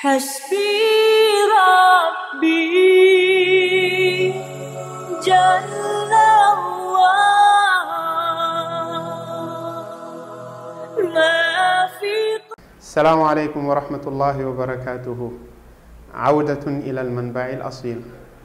حسبي ربي جل الله ما في السلام عليكم ورحمة الله وبركاته عودة إلى المنبع الأصيل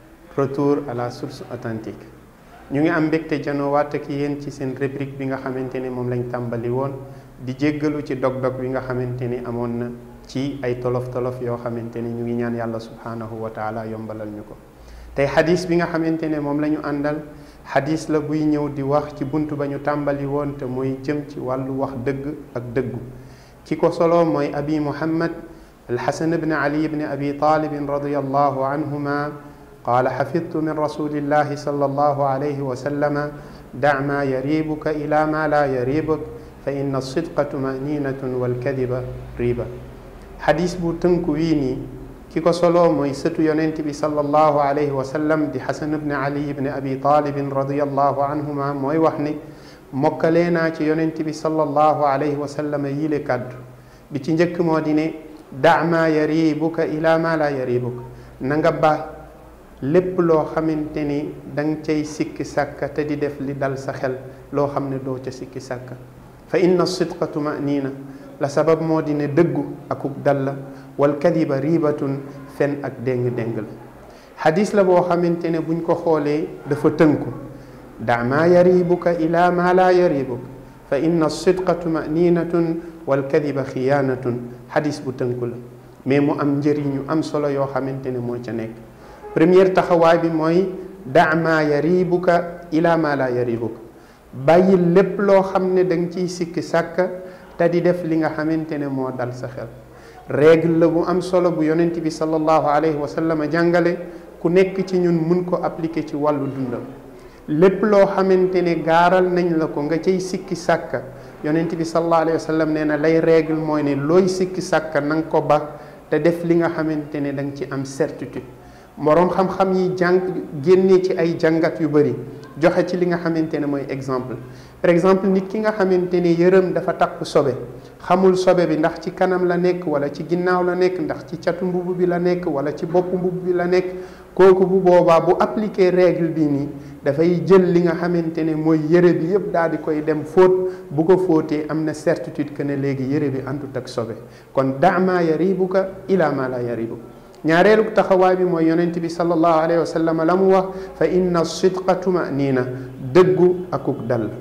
retour à la source authentique ñu ngi am mbégte janoowaat ak yéen ci seen rubrique bi nga xamante ne moom lañ tàmbali woon di jéggalu ci dog-dog bi nga xamante ni amoon na ci ay tolof-tolof yoo xamante ni ñu ngi ñaan yàlla subhaanahu wa taala yombalal ñu ko tey xadis bi nga xamante ne moom la ñu àndal xadis la buy ñëw di wax ci bunt ba ñu tàmbali woon te mooy jëm ci wàllu wax dëgg ak dëggu ki ko solo mooy abi muhammad alxasan bne ali bne abi talibin radiallahu anhuma qaala xafidtu min rasulillahi sallallahu alayhi wa sallama dac maa yariibuka ila maa laa yariibuk fa inna alsidqa tumaninatun walkadiba riba xadis bu tënku wii nii ki ko solo mooy sëtu yonent bi sallallahu alayhi wa sallam di xasan bne ali bne abi talibin radiallahu anhuma mooy wax ni mokkalee naa ci yonent bi sallallahu alayhi wa sallam yile kàddu bi ci njëkk moo di ne dac maa yariibuka ila maa laa yariibuk na nga ba lépp loo xamante ni danga cay sikki sàkka te di def li dal sa xel loo xam ne doo ca sikki sàkka fa inna sidqa tumaniina la sabab moo di ne dëggu akuk dal la wal kadiba riibatun fen ak déng-déng la xadis la boo xamante ne buñ ko xoolee dafa tënku da maa yaribuka ila maa laa yaribuk fa inna sidqa tumaniinatun wal kadiba xiyaanatun xadis bu tënku la mais mu am njëriñu am solo yoo xamante ne moo ca nekk première taxawaay bi mooy da maa yaribuka ila maa laa yaribuka bàyyi lépp loo xam ne da nga ciy sikki sàkka te di def li nga xamante ne moo dal sa xel règle la bu am solo bu yonent bi sallallahu alayhi wa sallam jàngale ku nekk ci ñun mun ko appliquer ci wàllu dundam lépp loo xamante ne gaaral nañ la ko nga cay sikki sàkka yonent bi sallallahu alayhi wa sallam nee na lay règle mooy ne looy sikki sàkka na nga ko ba te def li nga xamante ne da nga ci am certitude moroom xam-xam yi jàng génnee ci ay jàngat yu bëri joxe ci li nga xamante ne mooy exemple par exemple nit ki nga xamante ne yërëm dafa takk sobe xamul sobe bi ndax ci kanam la nekk wala ci ginnaaw la nekk ndax ci catu mbubb bi la nekk wala ci bopp mbubb bi la nekk kooku bu boobaa bu appliquer règle bi nii dafay jël li nga xamante ne mooy yëre bi yëpp daal di koy dem fóot bu ko fóotee am na certitude que ne léegi yëre bi antut ak sobe kon dama yaribuka ila ma la yaribuka ñaareelu taxawaay bi mooy yonent bi sallallahu alayhi wa sallam la mu wax fa inna sidqa tumaniina dëggu akuk dal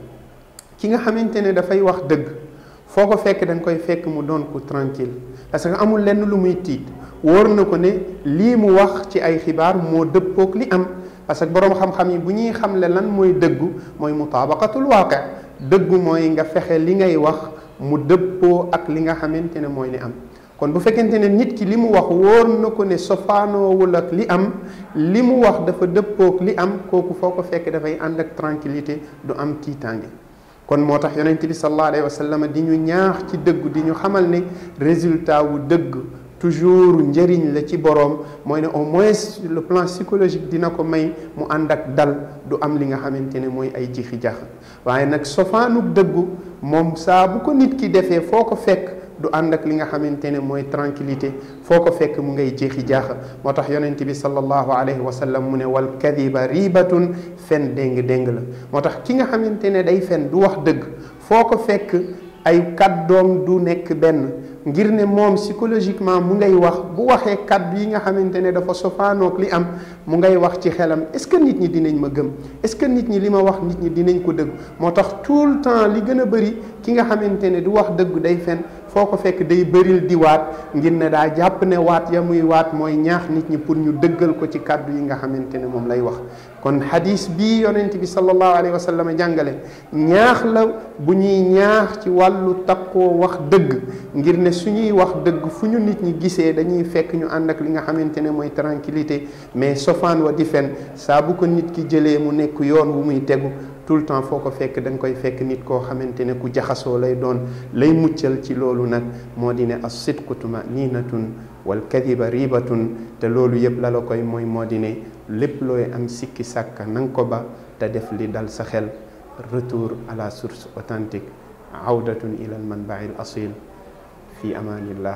ki nga xamante ne dafay wax dëgg foo ko fekk da nga koy fekk mu doon ko tranquille parce que amul lenn lu muy tiit wóor na ko ne lii mu wax ci ay xibaar moo dëppook li am parce que boroom xam-xam yi bu ñuy xamle lan mooy dëggu mooy mutaabaqatul waaqi dëggu mooy nga fexe li ngay wax mu dëppoo ak li nga xamante ne mooy li am kon bu fekkente ne nit ki li mu wax wóor na ko ne sofaanoowul ak li am li mu wax dafa dëppook li am kooku foo ko fekk dafay ànd ak tranquillité du am tiitaange kon moo tax yonent bi sallallahu alayhi wa sallam di ñu ñaax ci dëgg di ñu xamal ne résultat wu dëgg toujours njëriñ la ci boroom mooy ne au moins sur le plan psychologique dina ko may mu ànd ak dal du am li nga xamante ne mooy ay jixi jax waaye nag sofaanuk dëggu moom saa bu ko nit ki defee foo ko fekk du ànd ak li nga xamante ne mooy tranquillité foo ko fekk mu ngay jeexi jaaxa moo tax yonent bi sallallahu alayhi wa sallam mu ne wal kadiba ribatun fen déng-déng la moo tax ki nga xamante ne day fen du wax dëgg foo ko fekk ay kàddoom du nekk benn ngir ne moom psychologiquement mu ngay wax bu waxee kàddu yi nga xamante ne dafa sofaanoog li am mu ngay wax ci xelam est-ce que nit ñi dinañ ma gëm est-ce que nit ñi li ma wax nit ñi dinañ ko dëgg moo tax tout le temps li gën a bëri ki nga xamante ne du wax dëgg day fen foo ko fekk day bëril di waat ngir ne daa jàpp ne waat ya muy waat mooy ñaax nit ñi pour ñu dëggal ko ci kàddu yi nga xamante ne moom lay wax kon hadis bii yonent bi sallallahu alayhi wa sallam jàngale ñaax la bu ñuy ñaax ci wàllu takkoo wax dëgg ngir ne suñuy wax dëgg fu ñu nit ñi gisee dañuy fekk ñu ànd ak li nga xamante ne mooy tranquillité mais sofaan wa di fen saa bu ko nit ki jëlee mu nekk yoon wu muy tegu tout le temps foo ko fekk da nga koy fekk nit koo xamante ne ku jaxasoo lay doon lay muccal ci loolu nag moo di ne as sidqu tumaniinatun wal kadiba ribatun te loolu yëpp la la koy mooy moo di ne lépp looy am sikki sàkka na nga ko ba te def li dal sa xel retour à la source authentique awdatun ila al manbai al asil fi amanillah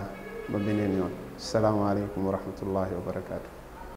ba beneen yoon salaamaaleykum wa rahmatullahi wa barakaatu.